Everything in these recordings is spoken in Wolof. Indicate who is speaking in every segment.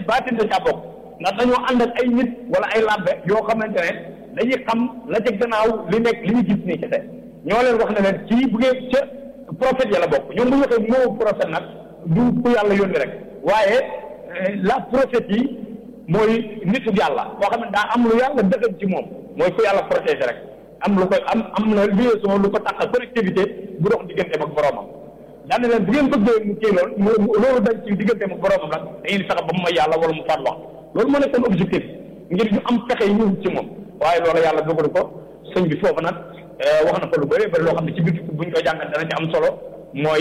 Speaker 1: baatin da caa bokk ndax dañoo ànd ak ay nit wala ay labbe yoo xamante ne dañuy xam la ca gannaaw li nekk li ñu gis nii ci te ñoo leen wax ne leen kii bu ngeen ca prophète ya la bokk ñoom bu ñu waxee moo prophète nag du ku yàlla yónni rek waaye la prophète yi mooy nitu yàlla boo xam ne daa am lu yàlla dëggal ci moom mooy ku yàlla protégé rek am lu koy am am na liaison lu ko tax connectivité bu dox digganteem ak boroomam daan na leen bu ngeen bëggee mu kii loolu mu loolu dañ ci digganteem ak boroomam nag da ngeen di fexe ba mu may yàlla wala mu faat wax loolu moo nekkoon objectif ngir ñu am pexe yi ñu ci moom waaye loolu yàlla dogalu ko sëñ bi foofu nag wax na ko lu bëri bëri loo xam ne ci biir buñ ko jàngat dana ci am solo mooy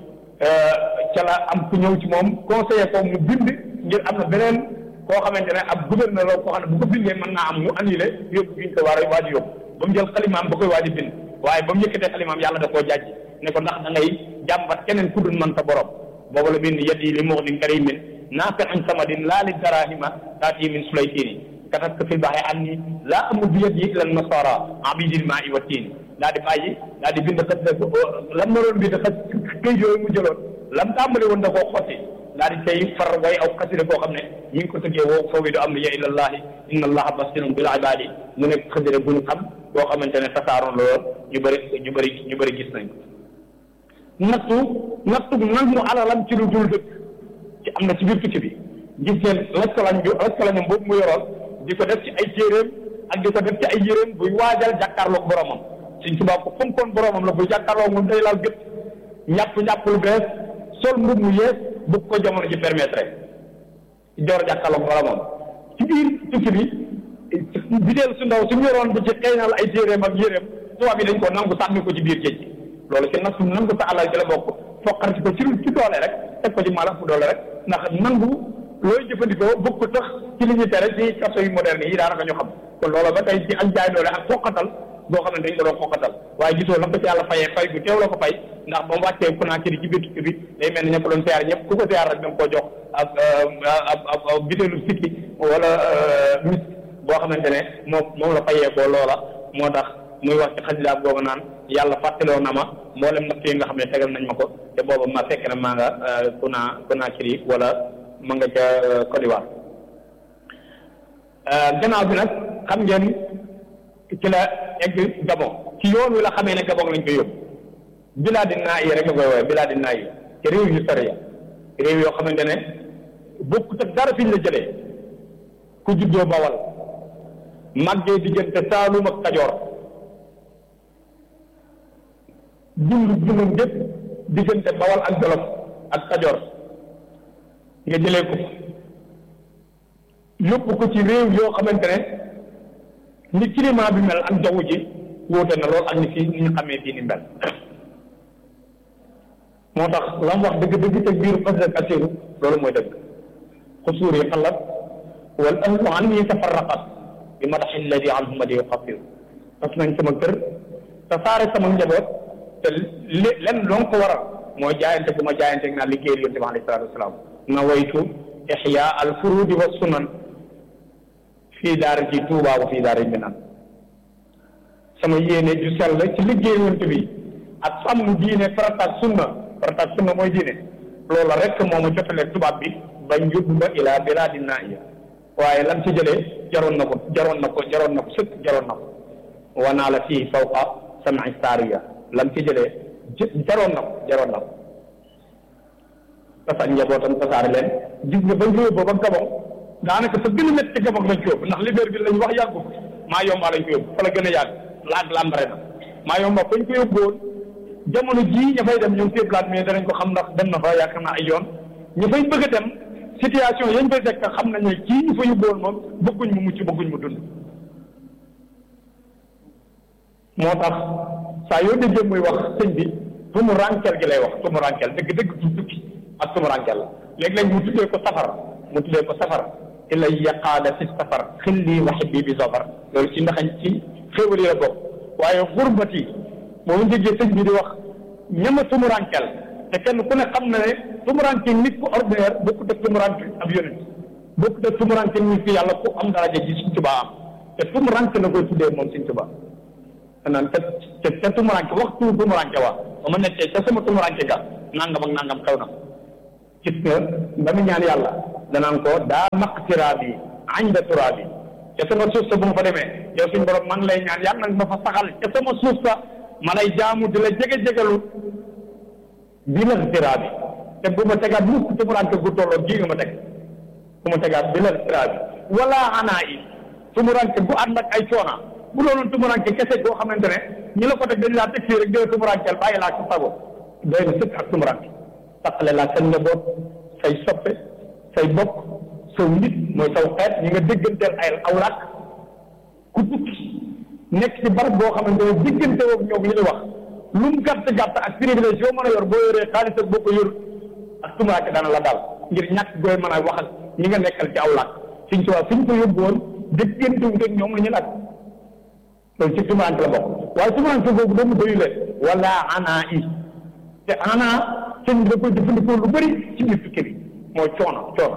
Speaker 1: ca la am ku ñëw ci moom conseiller ko mu bind ngir am na beneen koo xamante ne ab gouverneur la koo xam ne bu ko bindee mën naa am mu annulé yóbbu gi ñu ko war a waaj yóbbu ba mu jël xalimaam ba koy waaj a bind waaye ba mu yëkkatee xalimaam yàlla da koo jàjj ne ko ndax da ngay jàmbat keneen ku dul man sa borom boobu la bind yat yi li muxnin karimin naafi'in samadin laa li darahima taati min sulaytini katabtu fil bahri anni laa amuddu yadi ila nasara abidil maa'i wa tiini daa di bàyyi daa di bind xët lam naroon bind xët këy yooyu mu jëloon lam tàmbali woon da koo xotti daa di tey far way aw xasida koo xam ne mi ngi ko tëggee woo fawwidu amriya ilallahi inna allaha basirun bil ibadi mu nekk xasida bu ñu xam boo xamante ne tasaaroon la lool ñu bëri ñu bëri ñu bëri gis nañ nattu nattu nangu alalam ci lu dul dëkk ci am na ci biir tukki bi gis ngeen laskalañ bi laskalañam boobu mu yoroon di ko def ci ay téeréem ak di ko def ci ay yéréem buy waajal jàkkaarloog boromam suñ tubaab ko fonkoon boromam la buy jàkkaarloog moom day laal gët ñàpp ñàpp lu bees sol mbub mu yees bëgg ko jamono ji permettre joor jàkkaarloog boromam ci biir tukki bi biteel su ndaw suñu yoroon di ci xëynal ay téeréem ak yéréem tubaab yi dañ ko nangu sànni ko ci biir géej gi loolu ci nag nangu sa alal ci la bokk foqarti ko ci ci doole rek teg ko ci mala fu doole rek ndax nangu looy jëfandikoo bëgg ko tax ci li ñuy tere ci kaso yu moderne yi daanaka ñu xam kon loolu ba tey ci ak jaay doole ak foqatal boo xam ne dañ ko doon foqatal waaye gisoo la ko ci yàlla fayee fay bu teew la ko fay ndax ba mu wàccee ku naa ci ci biir tukki bi day mel ni ña ko doon siyaar ñëpp ku ko siyaar rek da nga koo jox ak ab ab bitéelu sikki wala mis boo xamante ne moom moom la fayee ko loola moo tax muy wax ci xasidaab boobu naan yàlla fàttaloo na ma mboolem natt yi nga xam ne tegal nañ ma ko te booba ma fekk na maa nga ku naa ku naa kiri wala ma nga ca Côte d'Ivoire gannaaw bi nag xam ngeen ci la egg Gabon ci yoon wi la xamee ne Gabon lañ koy yóbbu bilaadi naa yi rek la koy woowee bilaadi naa yi te réew yu sori ya réew yoo xamante ne bokkut ak dara fiñ la jëlee ku juddoo Bawal màggee diggante Saalum ak Kajoor dund dundam gépp diggante Bawal ak Jolof ak Kajoor nga jëlee ko yóbbu ko ci réew yoo xamante ne ni climat bi mel ak jaww ji wóote na lool ak ni fii ni ñu xamee fii ni mel moo tax la mu wax dëgg-dëgg te biir fas ak asiru loolu mooy dëgg xusuur yi xalat wal ahlu an yi tafarraqat bi madaxi alladi anhu madi xafir tas nañ sama kër te saare sama njaboot te li lenn loo ko waral mooy jaayante bu ma jaayante naa liggéeyal yonte bi alayhi salaatu wasalaam nawaytu ixya al furudi wa sunan fii daara ji tuubaa wa fii daara minan sama yéene ju sell ci liggéey yonte bi ak sàmm diine farataak sunna farataak sunna mooy diine loola rek moo ma jotalee tubaab bi bañ yóbbu ma ilaa bilaadi naaiya waaye lan ci jëlee jaroon na ko jaroon na ko jaroon na ko sëkk jaroon na ko wanaa la fii fawqa sam'i saariya lan ci jëlee jaroon na ko jaroon na ko tasaat njabootam tasaare leen gis nga bañ ko yóbbu ba Gabon daanaka fa gën a métti ci Gabon lañ ko yóbbu ndax Libreville lañ wax yàggu maa yomba lañ ko yóbbu fa la gën a yàgg laag lambare na maa yomba fañ ko yóbbuwoon jamono jii ña fay dem ñoom téeblaat mais danañ ko xam ndax dem na fa yaakaar naa ay yoon ña fay bëgg a dem situation yañ fay fekk xam nañ ne kii ñu fa yóbbuwoon moom bëgguñ mu mucc bëgguñ mu dund moo tax saa yoo déggee muy wax sëñ bi tumu rankel gi lay wax tumu rankel dëgg dëgg du tukki ak tumu rankel la léeg-léeg mu tuddee ko safar mu tuddee ko safar ilay yaqaada fi safar xilli wa xibbi bi safar loolu ci ndaxañ ci xéwal yi la bokk waaye xurbati moom déggee sëñ bi di wax ñama tumu rankel te kenn ku ne xam na ne tumuranke nit ku ordinaire bokkut ak tumuranke ab yonent bokkut ak tumuranke nit ku yàlla ku am daraja ji Sëñ Tuubaa am te tumuranke la koy tuddee moom Sëñ Tuubaa naan te te te tumuranke waxtu tumuranke waa ba ma nekkee ca sama tumuranke ga nangam ak nangam xew na gis nga ba mu ñaan yàlla danaan ko daa maqtiraa bi añda turaa bi ca sama suuf sa bu ma fa demee yow suñ borom man lay ñaan yàlla nag ma fa saxal ca sama suuf sa ma lay jaamu di la jege-jegalu bi la tiraa bi te bu ma tegaat mukk tumuraanke gu tolloo gii nga ma teg bu ma tegaat bi la tiraa bi wala anaa yi tumuraanke gu ànd ak ay coona bu doonoon tumuraanke kese goo xamante ne ñi la ko teg dañ laa teg fii rek dina tumuraankeel bàyyi laa sa sago doy na sëkk ak tumuraanke taqale laa seen njaboot say soppe say bokk saw nit mooy saw xeet ñi nga dégganteel ay aw làkk ku tukki nekk ci barab boo xamante ne diggante woog ñoom li ñu wax lu mu gàtt gàtt ak privilège yoo mën a yor boo yoree xaalis ak boo ko yor ak tumuraanke dana la dal ngir ñàkk gooy mën a wax ak ñi nga nekkal ci aw làkk suñ ci waa suñ ko yóbbu woon déggante wu ak ñoom la ñu làkk loolu ci tumuraanke la bokk waaye tumuraanke boobu doomu doyu leen wala anaa i te anaa sëñ bi da koy jëfandikoo lu bëri ci biir tukki bi mooy coono coono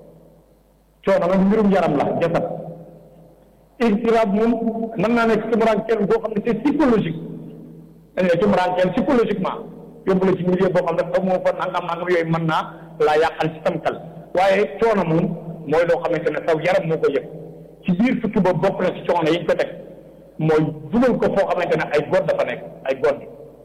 Speaker 1: coono nag mbirum yaram la jasad irtiraab moom mën naa nekk tumuraankeel boo xam ne c'est psychologique dañ ne tumuraankeel psychologiquement yóbbu la ci milieu boo xam ne amoo fa nangam nangam yooyu mën naa laa yàqal ci sam xel waaye coono moom mooy loo xamante ne saw yaram moo ko yëg ci biir tukki boobu bokk na ci coono yi ñu ko teg mooy dugal ko foo xamante ne ay god dafa nekk ay god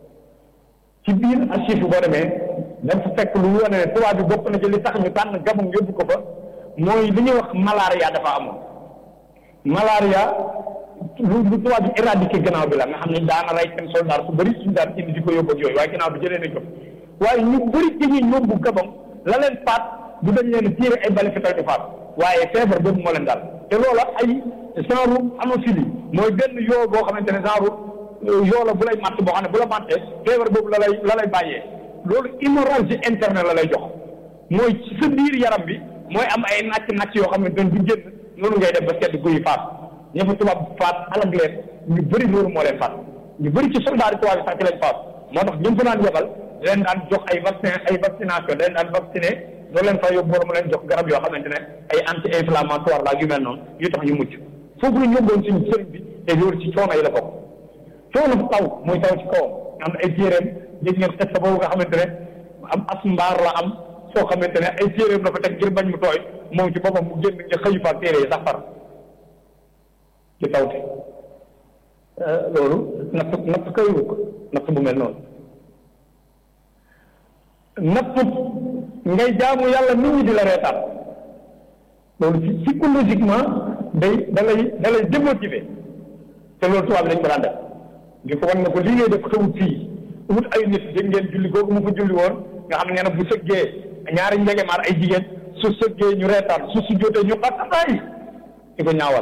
Speaker 1: ci biir archive boo demee dañ fa fekk lu wane ne tubaab bi bokk na ci li tax ñu tànn Gabon yóbbu ko fa mooy li ñuy wax malaria dafa amoon malaria lu lu tubaab bi éradiqué gannaaw bi la nga xam ne daana rey seen soldat su bëri suñu daan indi di ko yóbbu ak yooyu waaye gannaaw bi jëlee nañ ko waaye ñu bëri ci ñuy yóbbu Gabon la leen faat du dañ leen tiire ay bali fital di faat waaye feebar boobu moo leen daal te loola ay genre anophilie mooy benn yoo boo xamante ne genre yoo la bu lay matt boo xam ne bu la mattee feebar boobu la lay la lay bàyyee loolu hémorragie interne la lay jox mooy ci sa biir yaram bi mooy am ay nàcc nàcc yoo xam ne doon du génn noonu ngay def ba sedd guy faat ña fa tubaab faat alag leen ñu bëri loolu moo leen faat ñu bëri ci soldat yi tubaab yi sax ci lañ faat moo tax ñu fa naan yebal leen daan jox ay vaccin ay vaccination leen daan vacciné doo leen fa yóbbu borom leen jox garab yoo xamante ne ay anti inflammatoire la yu mel noonu yu tax ñu mucc foofu la ñu yóbboon suñu sëriñ bi te loolu ci coono yi la bokk coono taw muy taw ci kawam am ay téeréem dégg ngeen xet sa boobu nga xamante ne am as mbaar la am foo xamante ne ay téeréem la fa teg ngir bañ mu tooy moom ci boppam mu génn nga xëyu fa téere yi sax far ci tawte loolu natt natt kayiwu ko natt bu mel noonu natt ngay jaamu yàlla nit ñi di la reetaan loolu ci psychologiquement day da lay da lay démotiver te loolu tubaab bi dañ ko daan def di ko wan ne ko lii ngay def xewut fii wut ay nit dégg ngeen julli googu mu ko julli woon nga xam ne na bu sëggee ñaari njegemaar ay jigéen su sëggee ñu reetaan su su jotee ñu xattataay di ko ñaawal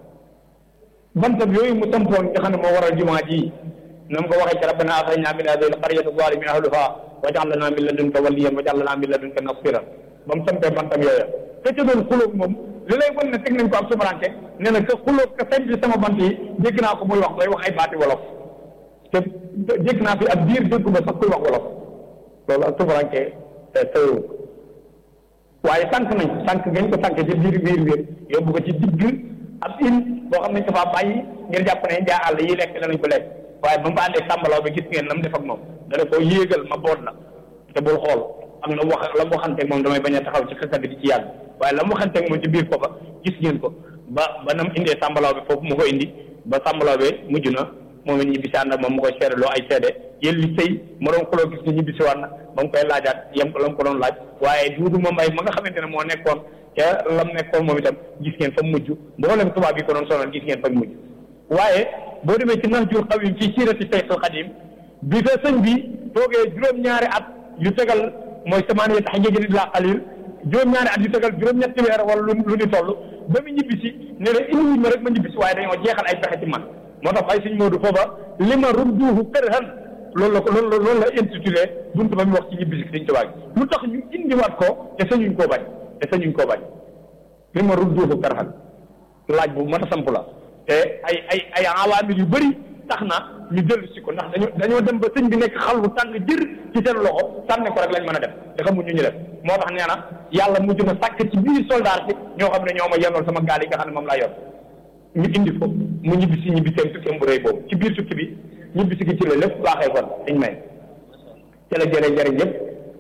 Speaker 1: bantab yooyu mu sampoon nga xam ne moo waral jumaa ji na mu ko waxee ci rabbana axrijna min hadihi alqaryati zalimi ahluha waj'al lana min ladunka waliyan waj'al lana min ladunka nasiran ba mu sampee bantam yooya te ca doon xulóog moom li lay wan ne teg nañ ko ak sumaranke nee na que xulóog ka sañ bi sama bant yi dégg naa ko muy wax muy wax ay baati wolof te dégg naa fi ab biir déggu ba sax kuy wax wolof loolu ak sumaranke tëyewu waaye sànq nañ sànq ngañ ko sànq ci biir biir biir yóbbu ko ci digg ab il boo xam ne dafa bàyyi ngir jàpp ne njaa àll yi lekk danañ ko lekk waaye ba mu àndee sàmbalaw bi gis ngeen nam def ak moom dana ko yéegal ma boot la te bul xool am na wax la mu waxanteeg moom damay bañ a taxaw ci xëkkat bi di ci yàgg waaye la mu waxanteeg moom ci biir foofa gis ngeen ko ba ba nam indee sàmbalaw bi foofu mu ko indi ba sàmbalaw bi mujj na moom it ñibbisi ànd ak moom mu koy seede loo ay seede yéen li sëy ma doon xuloo gis ni ñibbisi waat na ba mu koy laajaat yem ko la mu ko doon laaj waaye duudu moom ay ma nga xamante ne moo nekkoon ca lam nekkoon moom itam gis ngeen fa mujj mboolem tubaab yi ko doon sonal gis ngeen fa mujj waaye boo demee ci Nahjul Qadim ci siirati Seyxul Xadim bi fa sëñ bi toogee juróom-ñaari at yu tegal mooy samaaniya tax njëgi nit laa xalil juróom-ñaari at yu tegal juróom-ñetti weer wala lu lu ni toll ba mu ñibbisi ne la indi wuñ ma rek ma ñibbisi waaye dañoo jeexal ay pexe ci man moo tax ay suñ Moodu foofa li ma rudduuhu kërhan loolu la ko loolu loolu la intitulé buntu ba mu wax ci ñibbisi dañ tubaab lu tax ñu indiwaat ko te sañuñ koo bañ te sañuñ koo bañ li ma rudduuhu kërhan laaj bu mat a samp la te ay ay ay awaamir yu bëri tax na ñu dellu si ko ndax dañoo dañoo dem ba sëñ bi nekk xal bu tàng jër ci seen loxo sànne ko rek lañ mën a def te xamuñ ñu ñu def moo tax nee na yàlla mujj na sàkk ci biir soldat si ñoo xam ne ñoo ma yenoon sama gaal yi nga xam ne moom laa yor ñu indi ko mu ñibbi si ñibbi seen tukki bu rëy boobu ci biir tukki bi ñibbi si gi ci la lépp baaxee kon dañ may ci la jëlee njëriñ yëpp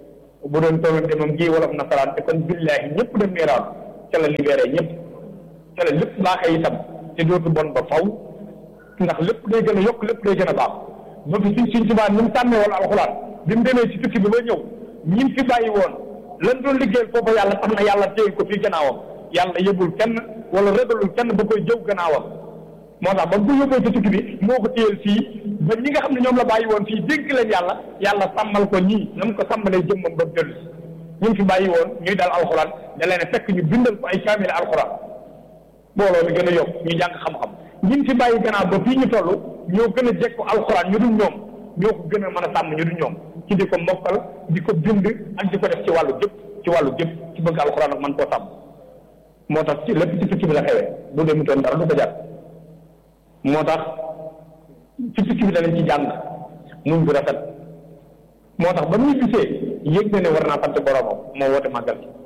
Speaker 1: bu doon tolante moom gii wolof nasaraan te kon billaahi ñëpp dem niiraan ca la libéré ñëpp ca la lépp baaxee itam te dootu bon ba faw ndax lépp day gën a yokk lépp day gën a baax ba fi suñ suñ tubaa ni mu tàmmee woon alxuraan bi mu demee ci tukki bi ba ñëw ñim fi bàyyi woon lan doon liggéeyal foofu yàlla tax na yàlla téye ko fii gannaawam yàlla yëbul kenn wala régalul kenn ba koy jëw gannaawam moo tax ba bu yóbboo ci tukki bi moo ko téyel fii ba ñi nga xam ne ñoom la bàyyi woon fii dénk leen yàlla yàlla sàmmal ko ñii na mu ko sàmmalee jëmmam ba mu dellu si ñu fi bàyyi woon ñuy dal alxuraan da leen a fekk ñu bindal ko ay kaamil alxuraan booloo mi gën a yokk ñu jàng xam-xam ñi fi bàyyi gannaaw ba fii ñu toll ñoo gën a jekku alxuraan ñu dul ñoom ñoo ko gën a mën a sàmm ñu dul ñoom ci di ko mokkal di ko bind ak di ko def ci wàllu jëpp ci wàllu jëpp ci bëgg alxuraan ak man koo sàmm moo tax ci lépp ci tukki bi la xewee bu dee mu toon dara du ko jar moo tax ci tukki bi danañ ci jàng muñ bu rafet moo tax ba muy gisee yëg na ne war naa sant boromam moo woote màggal ci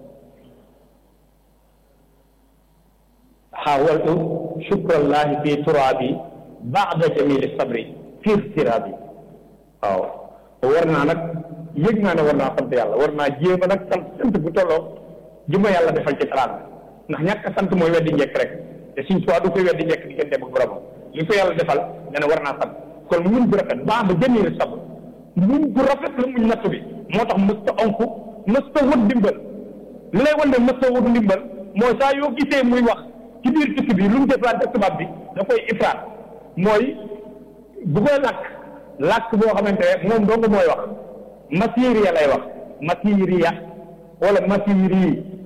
Speaker 1: xaawaltu shukrallahi fi turaabi baada jamili sabri fi irtiraabi waaw war naa nag yëg naa ne war naa sant yàlla war naa jéem a nag sant sant bu tolloo ji ma yàlla defal ci teraanga ndax ñàkk sant mooy weddi njëkk rek te suñ tuwaa du koy weddi njëkk diggante ak boromam li ko yàlla defal dana war naa sant kon muñ bu rafet baax ba jamili sabr muñ bu rafet la muñ natt bi moo tax mësta onku mësta wut ndimbal li lay wan ne mësta wut ndimbal mooy saa yoo gisee muy wax ci biir tukki bi lu mu deflante ak tubaab bi da koy ifraat mooy bu koy làkk làkk boo xamante ne moom dong mooy wax masiriya lay wax masiriya wala masiri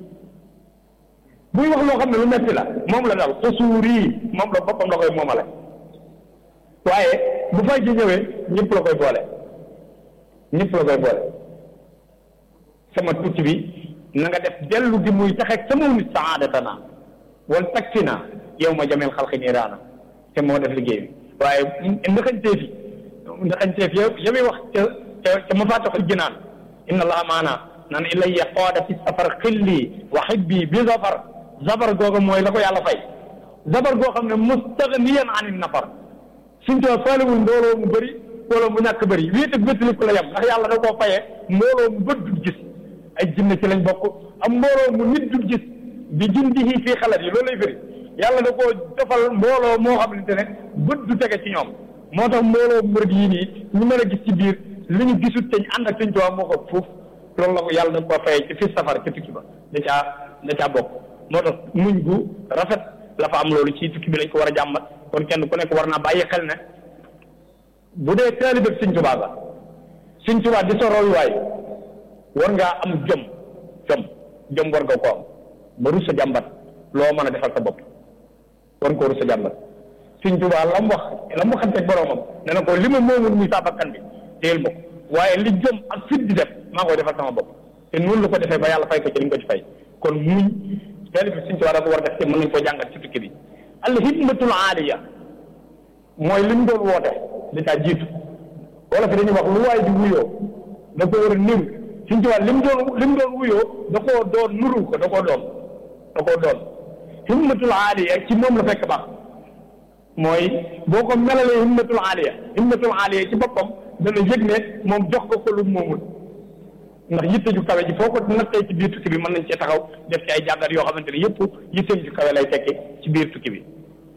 Speaker 1: buy wax loo xam ne lu metti la moom la dal xusuuri moom la boppam la koy moomale waaye bu fay ji ñëwee ñëpp la koy boole ñëpp la koy boole sama tukki bi na nga def dellu di muy taxeeg sama nit saadatana wal takfina yow ma jameel xalqi niiraana te moo def liggéey bi waaye ndaxañteef yi ndaxañteef yow yami wax ca ca ca mafatixul jinaan inna allaha maana naan ilayya qaada fi safar xilli wa xibbi bi zafar zafar googa mooy la ko yàlla fay zafar goo xam ne mustaghniyan an nafar suñ too faalewul mbooloo mu bëri mbooloo mu ñàkk bëri wéet ak wéttali ko la yem ndax yàlla da koo fayee mbooloo mu bët dul gis ay jinne ci lañ bokk am mbooloo mu nit dul gis bi jundihi fii xalat yi loolu lay firi yàlla da koo defal mbooloo moo xamante ne bët du tege ci ñoom moo tax mbooloo murid yii nii ñu mën a gis ci biir li ñu gisut te ñu ànd ak suñ tubaab moo ko fuuf loolu la ko yàlla da koo fayee ci fi safar ca tukki ba da caa da caa bokk moo tax muñ gu rafet la fa am loolu ci tukki bi lañ ko war a jàmbat kon kenn ku nekk war naa bàyyi xel ne bu dee taalibe Sëñ Tuubaa ba Sëñ Tuubaa di sa royuwaay war ngaa am jom jom jom war nga ko am ba rus sa jàmbat loo mën a defal sa bopp war nga ko rus sa jàmbat Sëñ Tuubaa la mu wax la mu waxanteeg boroomam ne na ko li ma moomul muy saa bakkan bi téyel ma ko waaye li jom ak fit di def maa koy defal sama bopp te noonu la ko defee ba yàlla fay ko ci li mu ko ci fay kon muñ taalibe Sëñ Tuubaa dafa war def te mën nañ koo jàngat ci tukki bi al himmatul aaliya mooy li mu doon woote da caa jiitu wala fi dañuy wax lu waay di wuyoo da ko war a niru suñ ci wàll li mu doon li mu doon wuyoo da koo doon nuru ko da koo doon da koo doon himmatul aaliya ci moom la fekk baax mooy boo ko melalee himmatul aaliya himmatul aaliya ci boppam dana yëg ne moom jox ko ko lu moomul ndax yitte ju kawe ji foo ko nattee ci biir tukki bi mën nañ cee taxaw def ci ay jàngat yoo xamante ne yëpp yitteem ju kawe lay tekki ci biir tukki bi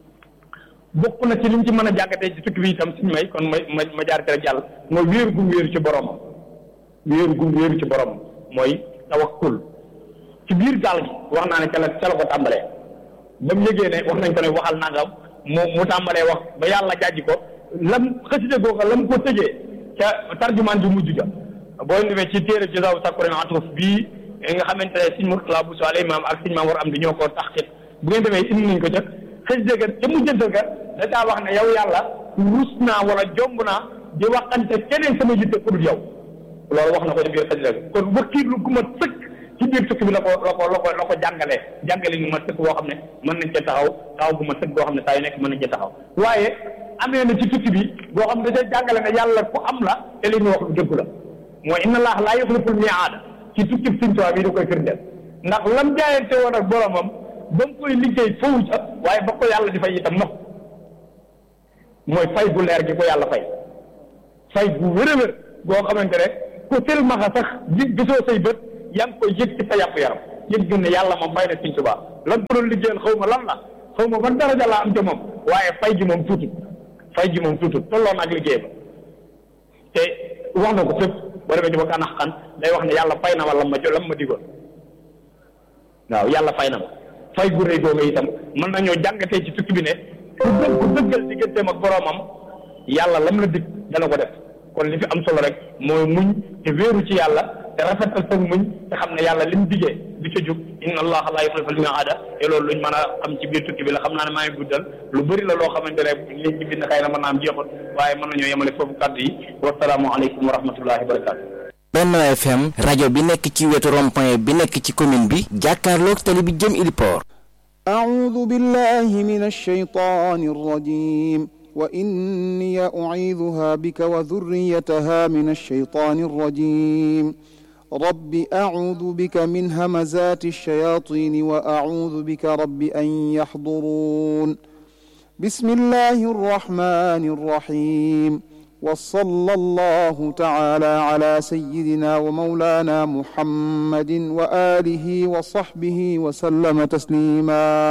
Speaker 1: bokk na ci liñ ci mën a jàngatee ci tukki bi itam suñu may kon ma ma ma jaar ci rek jàll mooy wéeru gum wéeru ci boromam wéeru gum wéeru ci boromam mooy tawakkul ci biir gaal gi wax naa ne ca la ca la ko tàmbalee ba mu yëgee ne wax nañ ko ne waxal nangam mu mu tàmbalee wax ba yàlla jàjji ko lam xaside googa lam ko tëjee ca tarjumaan ju mujj ja boo demee ci téere ci saw sakkuren atuf bii nga xamante ne siñ Murtala bu soale imaam ak siñ maam war am di ñoo ko tax bu ngeen demee indi nañ ko ca xaside ga ca mujjantal ga da daa wax ne yow yàlla rus naa wala jomb naa di waxante keneen sama yitte ku dul yow loolu wax na ko ci biir xaside ga kon wakiilu gu ma sëkk ci biir tukki bi la ko la ko la ko la ko jàngalee jàngale ñu ma sëkk boo xam ne mën nañ cee taxaw taxaw gu ma sëkk boo xam ne saa yu nekk mën nañ cee taxaw waaye amee na ci tukki bi boo xam ne da jàngale ne yàlla ku am la te li ñu wax lu dëgg la mooy inna allah laa yuxliful miaada ci tukki bi Sëñ Tuubaa bi da koy firndeel ndax lam jaayante woon ak boromam ba mu koy liggéey foofu ca waaye ba ko yàlla di fay itam nox mooy fay gu leer gi ko yàlla fay fay gu wér a wér boo xamante ne ku silmaxa sax gi gisoo say bët yaa ngi koy yëg ci sa yàpp yaram yëg gën ne yàlla moom may na Sëñ Tuubaa lan ko doon liggéeyal xaw ma lan la xaw ma ban daraja laa am ca moom waaye fay gi moom tuutut fay gi moom tuutut tolloon ak liggéey ba te wax na ko fépp boo demee ci ba kanax xan day wax ne yàlla fay na ma lam ma jo lam ma digoon waaw yàlla fay na ma fay gu rëy googu itam mën nañoo jàngatee ci tukki bi ne ku dë ku dëggal digganteem ak boroomam yàlla lam la dig dana ko def kon li fi am solo rek mooy muñ te wéeru ci yàlla te rafetal sa muñ te xam ne yàlla lim digee du ca jug inna allaha la yuxlifu al-mi'aada te loolu luñ mën a xam ci biir tukki bi la xam naa ne maa ngi guddal lu bëri la loo xamante ne liñ ci bind xëy na mën naa am jeexul waaye mën nañoo yemale foofu kàddu yi wasalaamu aleykum wa rahmatullahi wa barakatu
Speaker 2: Benno FM rajo bi nekk ci wetu rond-point bi nekk ci commune bi jàkkaarloog tali bi jëm Iliport
Speaker 3: أعوذ بالله من الشيطان الرجيم وإني أعيذها بك وذريتها من الشيطان الرجيم رب أعوذ بك من همزات الشياطين وأعوذ بك رب أن يحضرون بسم الله الرحمن الرحيم وصلى الله تعالى على سيدنا ومولانا محمد وآله وصحبه وسلم تسليما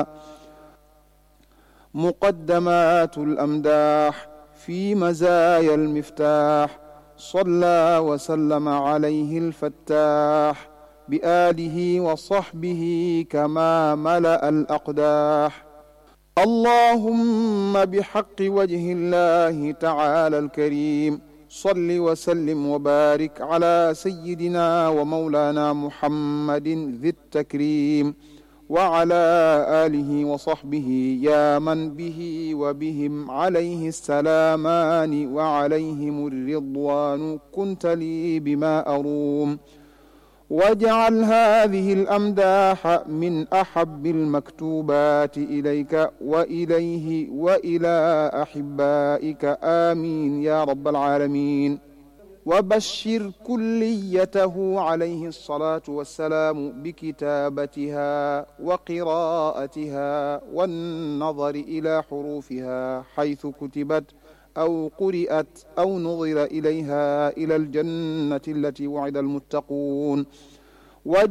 Speaker 3: مقدمات الأمداح في مزايا المفتاح صلى وسلم عليه الفتاح بآله وصحبه كما ملأ الأقداح اللهم بحق وجه الله تعالى الكريم صل وسلم وبارك على سيدنا ومولانا محمد ذي التكريم وعلى آله وصحبه يا من به وبهم عليه السلامان وعليهم الرضوان كنت لي بما أروم واجعل هذه الأمداح من أحب المكتوبات إليك وإليه وإلى أحبائك آمين يا رب العالمين وبشر كليته عليه الصلاة والسلام بكتابتها وقراءتها والنظر إلى حروفها حيث كتبت أو قرئت أو نظر إليها إلى الجنة التي وعد المتقون